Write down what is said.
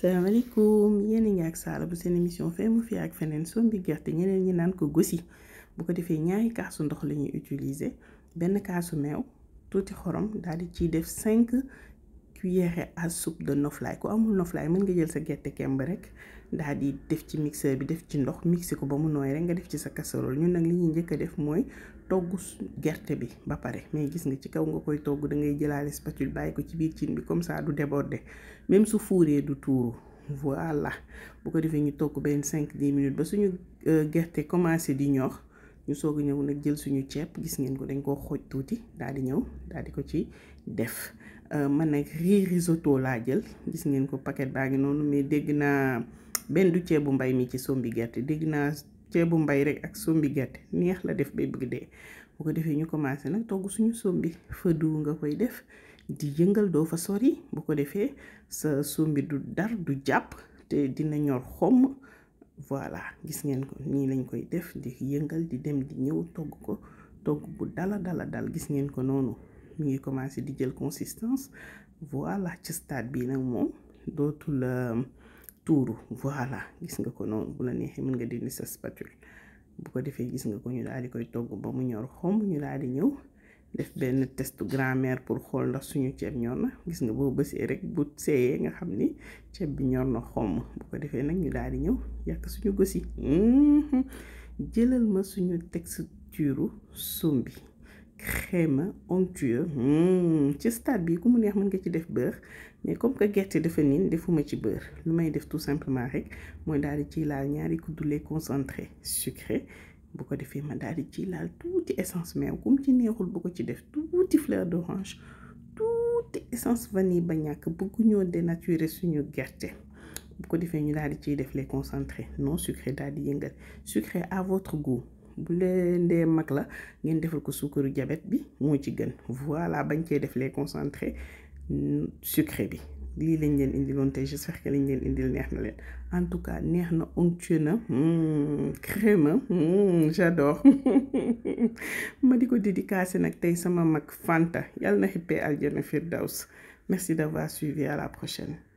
salaamaaleykum yéen a ngi ak Saala bu seen émission fee mu fi ak feneen sombi gerte ñeneen ñi naan ko gosi bu ko defee ñaari kaasu ndox la ñuy utiliser benn kaasu meew tuuti xorom daal di ciy def cinq cuillères à soupe de noflaay ku amul noflaay mën nga jël sa gerte kemb rek daal di def ci mixeur bi def ci ndox mixé ko ba mu nooy rek nga def ci sa casserole ñun nag li ñuy njëkk a def mooy togg gerte bi ba pare mais gis nga ci kaw nga koy togg da ngay jëlaale spatule bàyyi ko ci biir cin bi comme ça du déborder même su fuuree du tuuru voilà bu ko defee ñu togg benn cinq dix minutes ba suñu gerte commencé di ñor ñu soog a ñëw nag jël suñu ceeb gis ngeen ko dañ koo xooj tuuti daal di ñëw daal di ko ci def man nag riz risotto laa jël gis ngeen ko paquet baa ngi noonu mais dégg naa benn du ceebu mbay mi ci sombi gerte dégg naa ceebu mbay rek ak sombi gerte neex la def bay bëgg dee bu ko defee ñu commencé nag togg suñu sombi fëdu nga koy def di yëngal doo fa sori bu ko defee sa sombi du dar du jàpp te dina ñor xomm voilà gis ngeen ko nii lañ koy def di yëngal di dem di ñëw togg ko togg bu dala dala dal gis ngeen ko noonu mu ngi commencé di jël consistance voilà ci stade bi nag moom dootul tuuru voilà gis nga ko noonu bu la neexee mën nga dindi sa spatule bu ko defee gis nga ko ñu daal di koy togg ba mu ñor xomb ñu daal di ñëw def benn test grand-mère pour xool ndax suñu ceeb ñor na gis nga boo bësee rek bu seeyee nga xam ni ceeb bi ñor na xomm bu ko defee nag ñu daal di ñëw yàq suñu gosi jëlal ma suñu texture sombi crème onctueux ci stade bi ku mu neex mën nga ci def beurre mais comme que gerte dafa niin defuma ci beurre lu may def tout simplement rek mooy daal di ciy laal ñaari kuddu lait concentré sucré bu ko defee ma daal di ciy laal tuuti essence meew kum ci neexul bu ko ci def tuuti fleur d'orange tuuti essence vanille ba ñàkk bëgguñoo dénaturer suñu gerte bu ko defee ñu daal di ciy def lait concentré non sucré daal di yëngal sucré à votre goût bu leen dee mag la ngeen defal ko suukaru jabet bi moo ci gën voilà bañ cee def lait concentré sucré bi lii lañ leen indiloon tey j'espère que lañ leen indil neex na leen en tout cas neex na onctueux na crème j'adore ma di ko dédicacé nag tey sama mag Fanta yàlla na xippee aljana firdaws merci d'avoir suivi à la prochaine